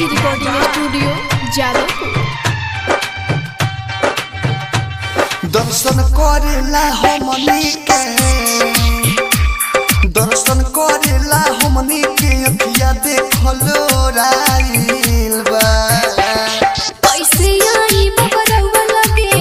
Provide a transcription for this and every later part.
जी recording studio Jadavpur दर्शन करेला हमनी के दर्शन करेला हमनी के अखिया देखलो राइल बा कैसे आई बाबा रउआ लगे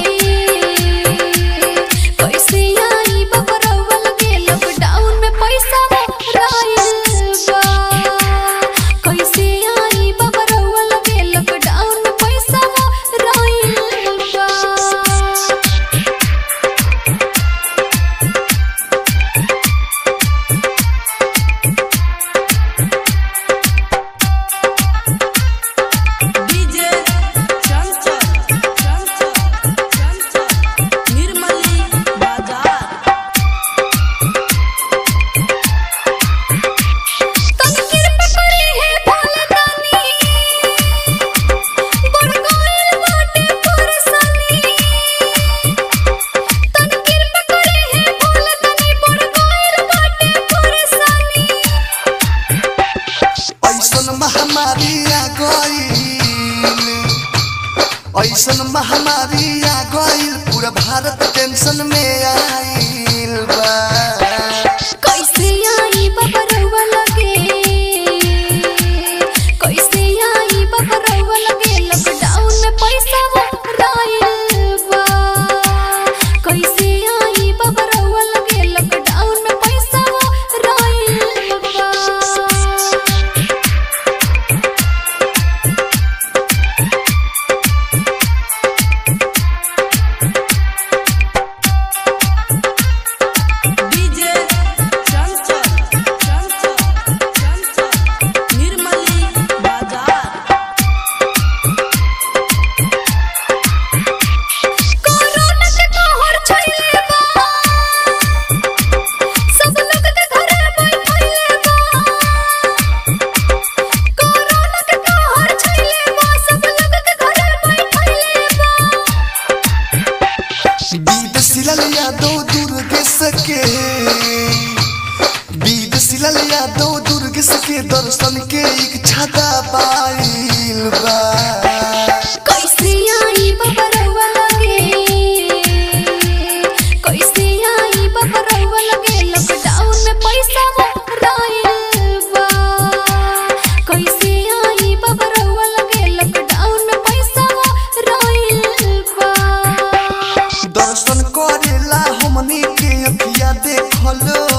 कैसे आई बाबा रउआ लगे लॉकडाउन में पैसा राइल बा कैसे आई बाबा रउआ लगे लॉकडाउन में पैसा राइल बा डीजे चंचल चंचल चंचल निर्मली बाजार तन कृपा करे है भोले दानी बड़ गइल बाटे परेशानी तन कृपा करे है भोले दानी बड़ गइल बाटे परेशानी ऐसन महामारी आ गईल ऐसन महामारी आ गईल पूरा भारत टेंशन में आइल बा कैसे आई बाबा रउआ लगे कैसे आई बाबा रउआ लगे लॉकडाउन में पैसा राइल बा कैसे आई बाबा रउआ लगे लॉकडाउन में पैसा राइल बा डीजे चंचल चंचल चंचल निर्मली बाजार कोरोना के कहर छइले बा सब लोग के घरे बैठइले बा कोरोना के कहर छइले बा सब लोग के घरे बैठइले बा बीद सिलल यादव दुर्ग सके बीद सिलल यादव दुर्ग सके दर्शन के इच्छा दबाइल बा कैसे आई बाबा रउआ लगे कैसे आई बाबा रउआ लगे लॉकडाउन में पैसा राइल बा कैसे आई बाबा रउआ लगे लॉकडाउन में पैसा राइल बा दर्शन करेला हमनी के अखिया देखलो